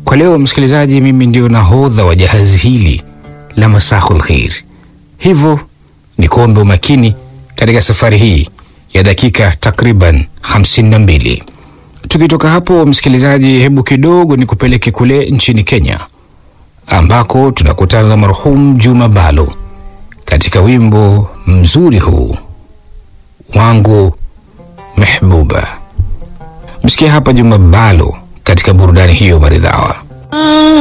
Kwa leo msikilizaji, mimi ndio nahodha wa jahazi hili la Masahul Khair, hivyo ni kuombe umakini katika safari hii ya dakika takriban 52. Tukitoka hapo msikilizaji, hebu kidogo ni kupeleke kule nchini Kenya ambako tunakutana na marhum Juma Balo katika wimbo mzuri huu wangu Mehbuba. Msikia hapa Juma Balo katika burudani hiyo maridhawa.